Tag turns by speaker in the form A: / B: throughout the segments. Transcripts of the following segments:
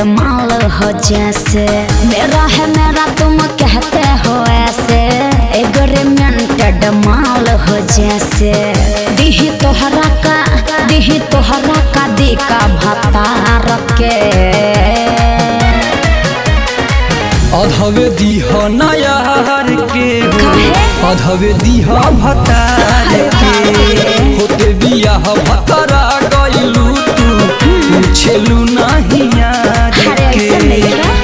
A: माल हो जैसे मेरा है मेरा तुम कहते हो ऐसे एग्रीमेंटेड माल हो जैसे दिही तोहरा का दिही तोहरा का दी का भतार के
B: अधवे दीह नयार के हो
A: काहे?
B: अधवे दीह भतार के होते बियाह भतरा गइलू तू पूछेलू नाही यार
A: अरे ऐसे
B: के
A: नहीं है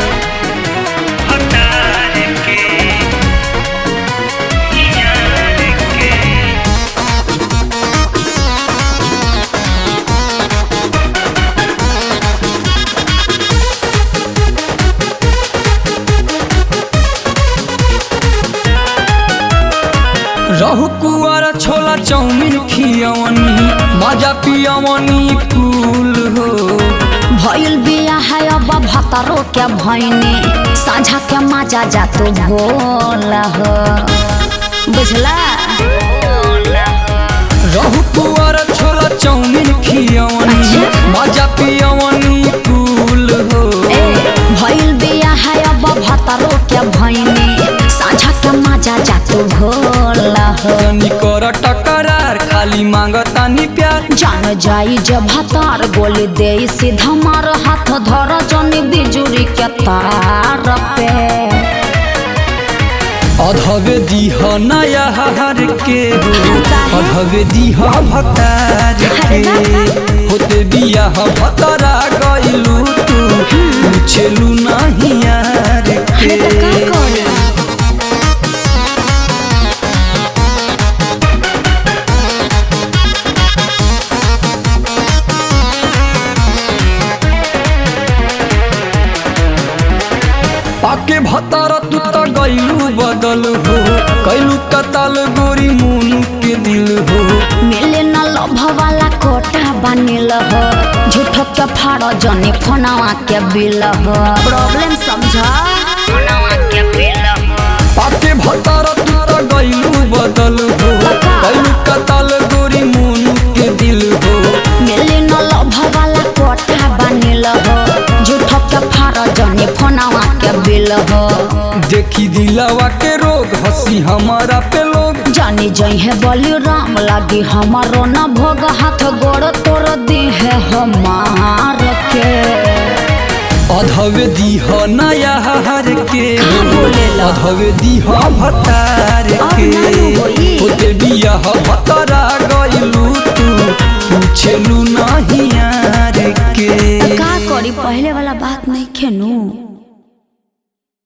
B: रहु कुआर छोला चाउमीन खियवनी मजा पियवनी कुल हो
A: भइल बिया है अब भतरो के भैनी साझा के मजा जा तू भोल हो बुझला
B: रहु कुआर छोला चाउमीन खियवनी
A: अच्छा।
B: मजा पियवनी कुल हो
A: ए भइल बिया है अब भतरो के भैनी साझा के मजा जा तू भोल हो
B: तनी कर टकरार खाली मांगतानी प्यार
A: जान जाई जब भतार गोली दे सीधा मार हाथ धर जनी बिजुरी के तार पे
B: अधवे दीह नया हार के हो
A: काहे?
B: अधवे दीह भतार के होते बियाह भतरा गइलू तू पूछेलू नाही यार
A: अरे तो का
B: के
A: करी
B: पाके भतारा तू त गइलू बदल हो कैलू कताल गोरी मुनु के दिल हो
A: मिले न लभ वाला कोटा बनिल हो झूठ के फाड़ जनी फोनवा के बिल हो प्रॉब्लम समझ फोनवा के बिल हो
B: पाके भतारा तू त गइलू बदल हो
A: पक्का।
B: कैलू कताल गोरी मुनु के दिल हो
A: मिले न लभ वाला कोटा बनिल हो झूठ के फाड़ जनी फोनवा के बिल हो
B: देखी दिलावा के रोग हंसी हमारा पे लोग
A: जानी जई है बलि राम लागी हमारो न भोग हाथ गोड़ तोड़ दी है हमार के
B: अधवे दीह नया हार के
A: कहाँ बोलेला?
B: अधवे दीह भतार
A: अब
B: के
A: ना होई।
B: होते बियाह भतरा गइलू तू पूछेलू